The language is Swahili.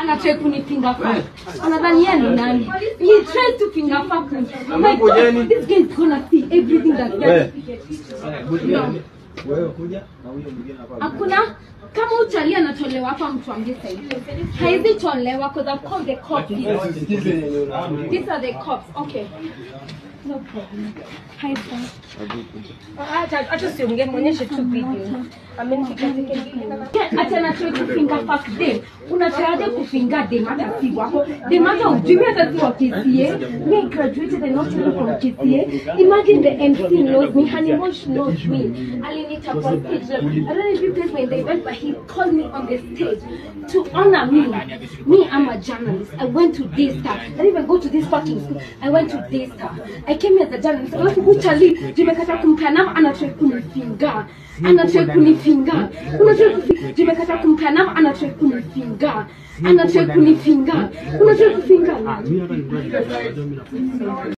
anatrai kunifinga fuck. Anadhani yeye ni nani? He tries to finger fuck me. My God, this guy is gonna see everything that that. No. Wewe kuja na huyo mwingine hapa. Hakuna kama uchali anatolewa hapa mtu ambie sasa. Haizi tolewa because I've called the cops. These are the cops. Okay. No problem. Hi, sir. Acha acha usiongee, muonyeshe tu video. Amenipiga teke. Acha na try kufinga fuck them. Unataraje kufinga them hata si wako. Them hata ujui hata si wa KCA. Me I graduated and not even from KCA. Imagine the MC knows me, Hanimosh knows me. Alinita kwa stage. Like, I don't know if you guys were in the event, but he called me on the stage to honor me. Me, I'm a journalist. I went to Daystar. I didn't even go to this fucking school. I went to Daystar. I came here as a journalist. Alafu kuchali, jimekata kumkanam, anatrai kunifinga. Anatrai kunifinga. Unatrai kufinga. Jimekata kumkanam, anatrai kunifinga. Anatrai kunifinga. Unatrai kufinga.